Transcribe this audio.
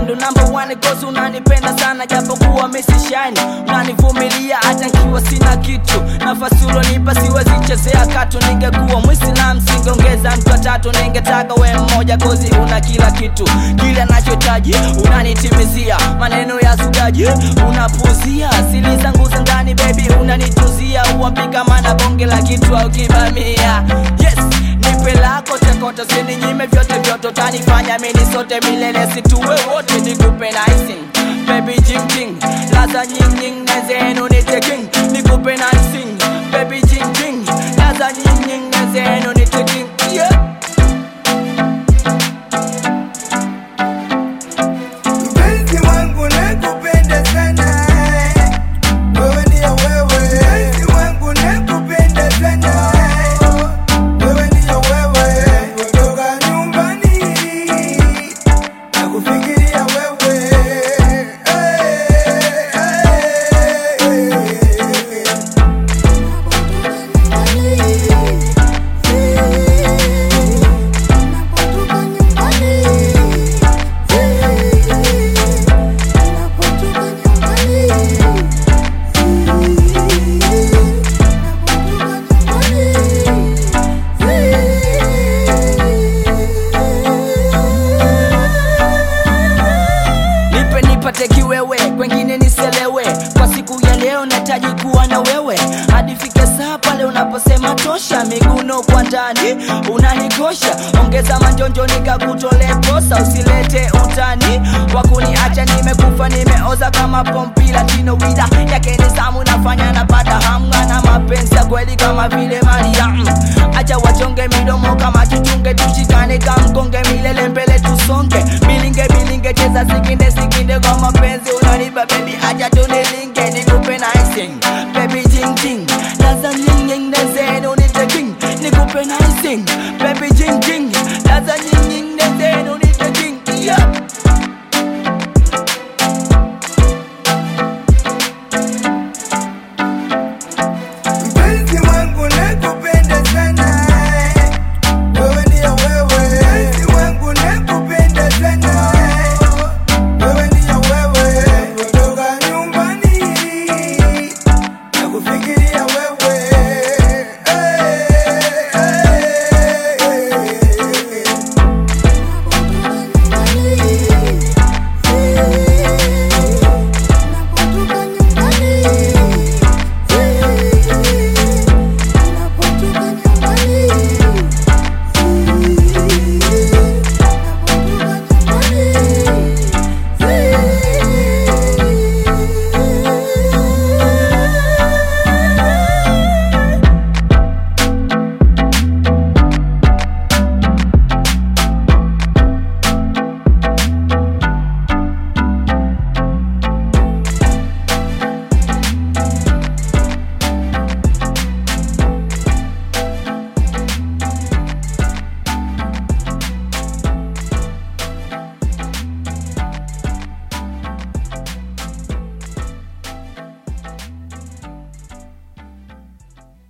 ndo number one cause unanipenda sana japokuwa misishani unanivumilia hata nkiwa sina kitu nafasi ulonipa siwezi chezea katu ningekuwa mwislam singeongeza mtu watatu ningetaka we mmoja kozi una kila kitu kile nachohitaji unanitimizia maneno ya zugaji unapuzia sili zangu za ndani bebi unanituzia uambika mana bonge la kitu au kibamia yes nipe lako tekoto sininyime vyote vyote tanifanya mini sote milele situwe wote nikupe nicing baby jing jing laza nying nying nezenu nite king nikupe nicing baby jing jing laza nying nying nezenu nite king yeah Mpenzi wangu nakupenda sana, wewe ndio wewe. Mpenzi wangu nakupenda sana, wewe ndio wewe. Kutoka nyumbani nakufikiria wewe. nipe nipate kiwewe kwengine niselewe kwa siku ya leo nataji kuwa na wewe hadi fike saa pale unaposema tosha miguno kwa ndani unanikosha ongeza manjonjo nikakutole posa usilete utani wakuniacha nimekufa nimeoza kama pompila tino wida yake nizamu nafanya napata hamga na mapenzi ya kweli kama vile mariam acha wachonge midomo kama kichunge tushikane kamkonge milele mbele tusonge bilinge bilinge cheza sikinde sikinde kwa mapenzi unanipa bebi acha tunilinge nikupe nicing baby jing jing laza nying nying nezenu nite king nikupe nicing baby jing jing laza nying